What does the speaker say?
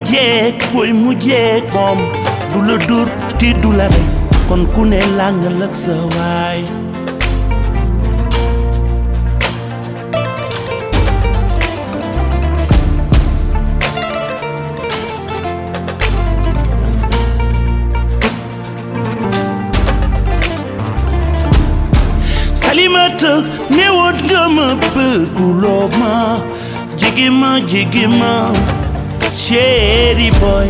jeeg fooy mu jeeg moom du la dur ti du la rey kon ku ne làngal ak sa waay salimata newoon nga ma bëgguloo ma jigi ma jigi ma chéri boy